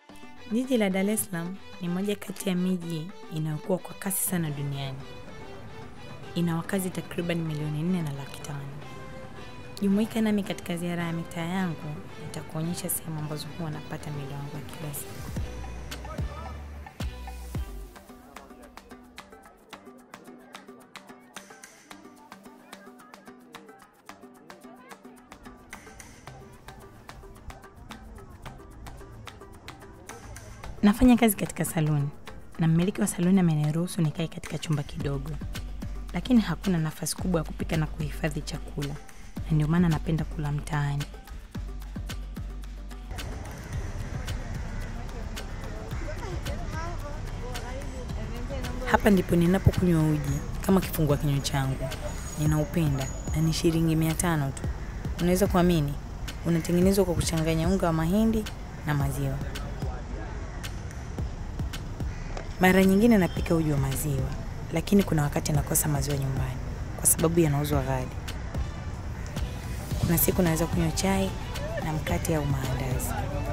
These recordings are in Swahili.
Jiji la Dar es Salaam ni moja kati ya miji inayokuwa kwa kasi sana duniani. Ina wakazi takriban milioni nne na laki tano. Jumuika nami katika ziara ya mitaa yangu, nitakuonyesha sehemu ambazo huwa napata milo yangu ya kila siku. Nafanya kazi katika saluni na mmiliki wa saluni ameniruhusu nikae katika chumba kidogo, lakini hakuna nafasi kubwa ya kupika na kuhifadhi chakula, na ndio maana napenda kula mtaani. Hapa ndipo ninapokunywa uji kama kifungua kinywa changu. Ninaupenda na ni shilingi mia tano tu. Unaweza kuamini, unatengenezwa kwa kuchanganya unga wa mahindi na maziwa. Mara nyingine napika uji wa maziwa, lakini kuna wakati nakosa maziwa nyumbani kwa sababu yanauzwa ghali. Kuna siku naweza kunywa chai na mkate au maandazi.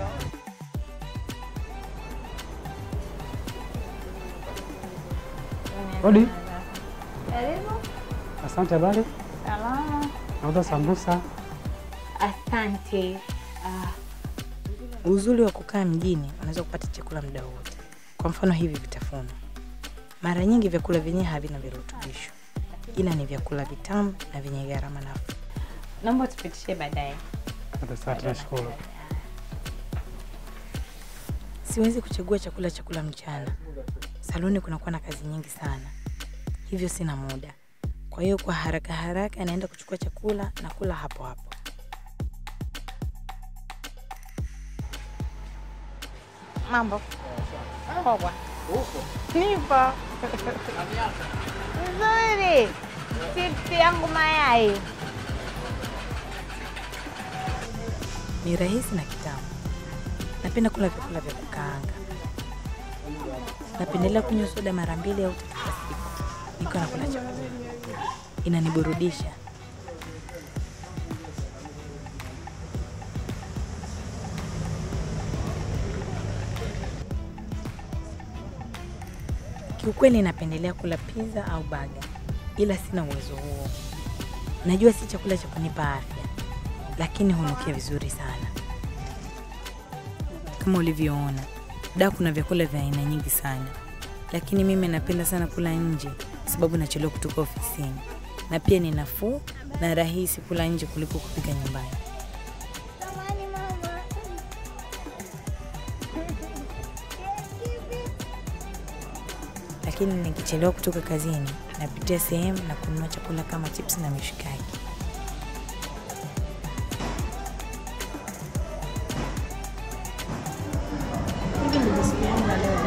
Odi, Karibu. asante. Habari? Salama. Nauza sambusa. Asante. Uzuri wa kukaa mjini, unaweza kupata chakula muda wote. Kwa mfano hivi vitafunwa, mara nyingi vyakula vyenyewe havina virutubisho, ila ni vyakula vitamu na vyenye gharama nafuu. Naomba tupitishe baadaye. Asante, nashukuru. Siwezi kuchagua chakula cha kula mchana. Saluni kunakuwa na kazi nyingi sana, hivyo sina muda. Kwa hiyo kwa haraka haraka naenda kuchukua chakula na kula hapo hapo. Mambo. Poa. Nipo. Nzuri. Chipsi yangu mayai. Ni rahisi na kitamu. Napenda kula vyakula vya kukaanga. Napendelea kunywa soda mara mbili au tatu kwa siku nikiwa nakula chakula. Inaniburudisha. Kiukweli napendelea kula pizza au baga, ila sina uwezo huo. Najua si chakula cha kunipa afya, lakini hunukia vizuri sana. Kama ulivyoona, da kuna vyakula vya aina nyingi sana, lakini mimi napenda sana kula nje kwa sababu nachelewa kutoka ofisini, na pia ni nafuu na rahisi kula nje kuliko kupika nyumbani. Lakini nikichelewa kutoka kazini, napitia sehemu na kununua chakula kama chips na mishikaki. Hivi ndivyo siku yangu ya leo